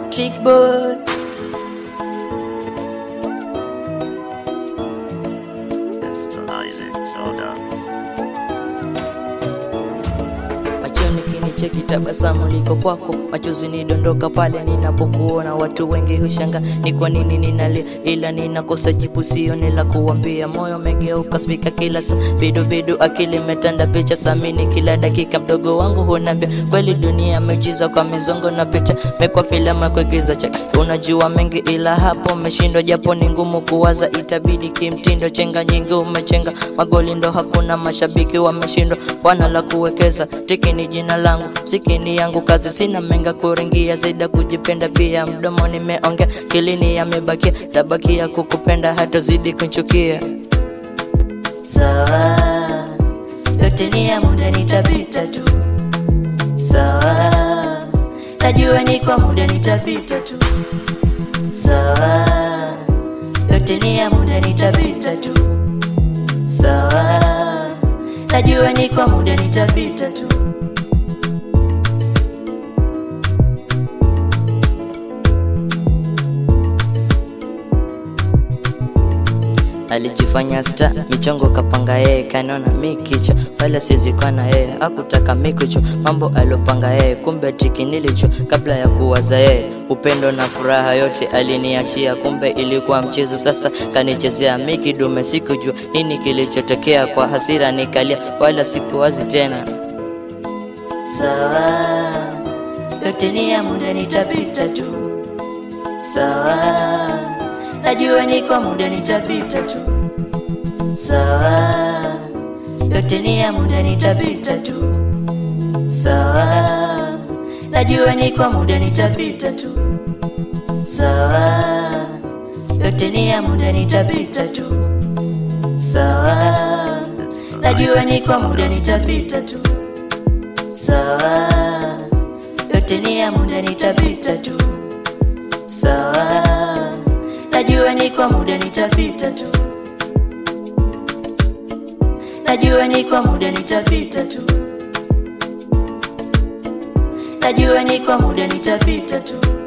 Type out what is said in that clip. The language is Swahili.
Trick boy. Mr. Isaac Soda. machoni kinicheki tabasamu liko kwako machozi nidondoka pale ninapokuona watu wengi hushanga ni kwa nini ninalia ila ninakosa jibu sioni la kuwambia moyo umegeuka spika kila saa bidu bidu akili imetanda picha samini kila dakika mdogo wangu hunambia kweli dunia miujiza kwa mizongo na picha mekwa filamu ya kuigiza cheki unajua mengi ila hapo umeshindwa japo ni ngumu kuwaza itabidi kimtindo chenga nyingi umechenga magoli ndo hakuna mashabiki wameshindwa wana la kuwekeza tiki ni jina langu mziki ni yangu kazi sina menga kuringia zaida kujipenda pia mdomo nimeongea kilini yamebakia tabakia kukupenda hata zidi kunchukia sawa yote ni ya muda nitapita tu sawa najua ni kwa muda nitapita tu sawa yote ni ya muda nitapita tu sawa najua ni kwa muda nitapita tu alijifanya sta michongo kapanga yeye kanona mi kichwa wala sizikwa na yeye akutaka mikucho mambo aliopanga yeye kumbe tiki nilicho kabla ya kuwaza yeye upendo na furaha yote aliniachia kumbe ilikuwa mchezo sasa kanichezea mikidume sikujua nini kilichotokea kwa hasira nikalia wala sikuwazi tena sawa yote ni ya muda nitapita tu sawa najua ni kwa muda nitapita tu sawa yote ni ya muda nitapita tu sawa najua ni kwa muda nitapita tu sawa yote ni ya muda nitapita tu sawa najua ni kwa muda nitapita tu sawa yote ni ya muda nitapita tu sawa najua ni kwa muda nitapita tu najua ni kwa muda nitapita tu najua ni kwa muda nitapita tu